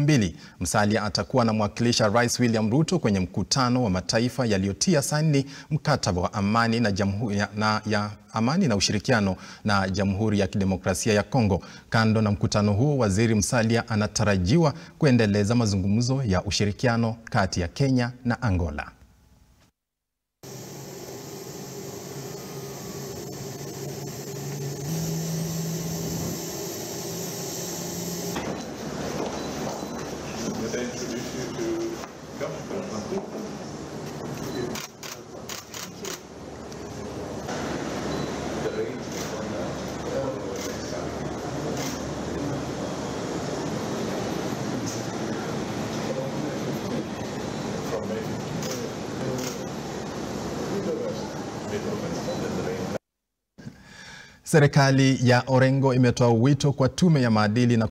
mbili. Musalia atakuwa anamwakilisha Rais William Ruto kwenye mkutano wa mataifa yaliyotia saini mkataba wa amani na jamhuri ya, na, ya amani na ushirikiano na Jamhuri ya Kidemokrasia ya Kongo. Kando na mkutano huo, Waziri Musalia anatarajiwa kuendeleza mazungumzo ya ushirikiano kati ya Kenya na Angola. Serikali ya Orengo imetoa wito kwa tume ya maadili na